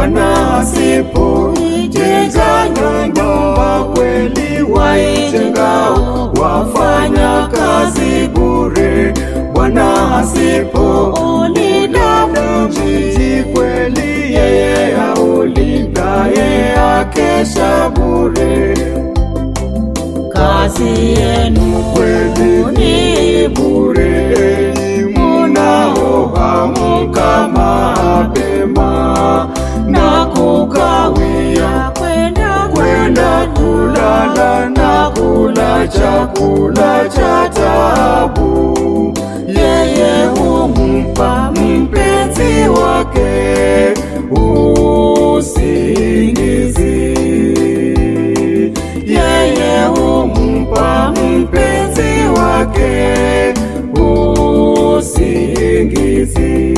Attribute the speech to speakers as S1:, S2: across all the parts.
S1: Bwana asipoijenga nyumba kweli waijengao wafanya kazi bure. Bwana asipoulinda mji kweli yeye aulindaye akesha bure.
S2: Kazi yenu
S1: Kweli
S2: ni
S1: bure mnaoamka mapema na kukawia
S2: kwenda
S1: kwenda kulala na kula chakula cha tabu. Yeye humpa mpenzi wake usingizi. Yeye humpa mpenzi wake usingizi.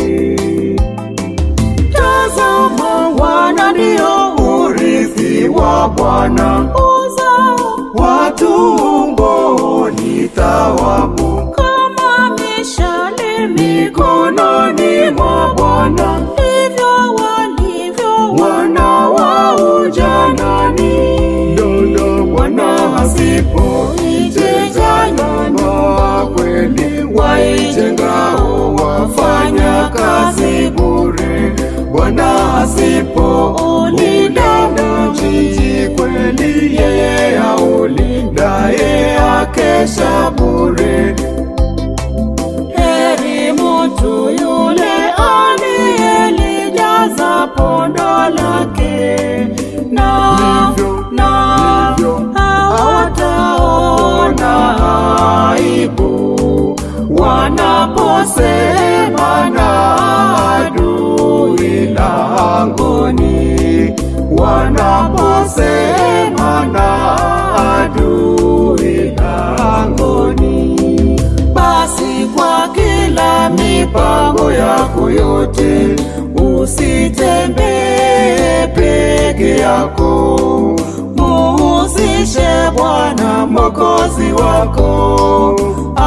S1: Tazama, wana ndio urithi wa Bwana,
S2: uzao
S1: watumboni thawabu
S2: kama mishale
S1: mikononi mwa Bwana,
S2: ndivyo walivyo
S1: wana wa ujanani. Dodo Bwana asipoijenga nyumba kweli waijengao wafanya kazi bure. Bwana asipoulinda mji kweli yeye aulindaye akesha bure.
S2: heri mtu yule aliyelijaza pondo lake na
S1: Hivyo,
S2: na
S1: hivyo,
S2: hawataona
S1: aibu wanaposema na adui langoni, wanaposema na adui langoni. Basi kwa kila mipango yako yote usitembee peke yako, muhusishe Bwana Mwokozi wako,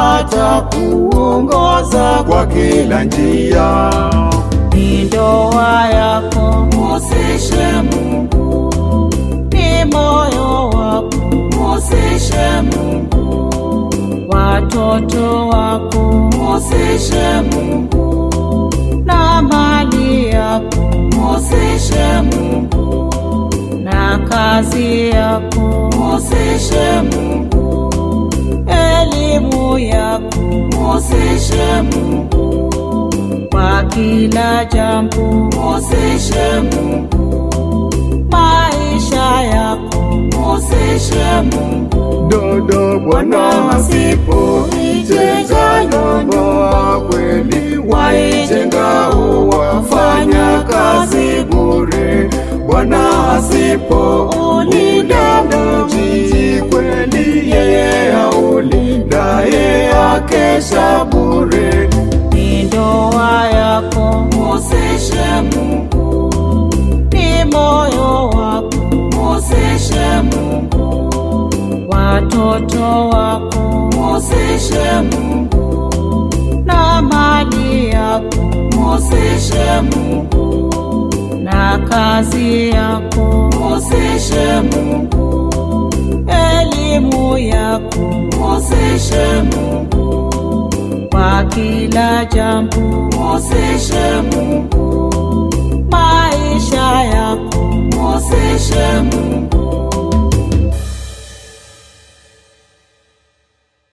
S1: atakuongoza kwa kila njia.
S2: ni ndoa yako
S1: Musishe Mungu,
S2: ni moyo wako
S1: musishe Mungu,
S2: watoto wako
S1: musishe Mungu,
S2: na mali yako
S1: musishe Mungu,
S2: na kazi yako
S1: musishe Mungu,
S2: elimu yako
S1: musishe Mungu,
S2: kwa kila jambo
S1: musishe Mungu,
S2: maisha yako
S1: musishe Mungu. Dodo Bwana asipoijenga nyumba kweli waijengao wafanya kazi bure. Bwana asipoulinda mji kweli yeye aulindaye akesha bure.
S2: ni ndoa yako
S1: Musishe Mungu,
S2: ni moyo wako
S1: musishe Mungu,
S2: watoto wako
S1: musishe Mungu,
S2: na mali yako
S1: musishe Mungu,
S2: na kazi yako
S1: musishe Mungu,
S2: elimu yako
S1: musishe Mungu,
S2: kwa kila jambo
S1: musishe Mungu,
S2: maisha yako
S1: musishe Mungu,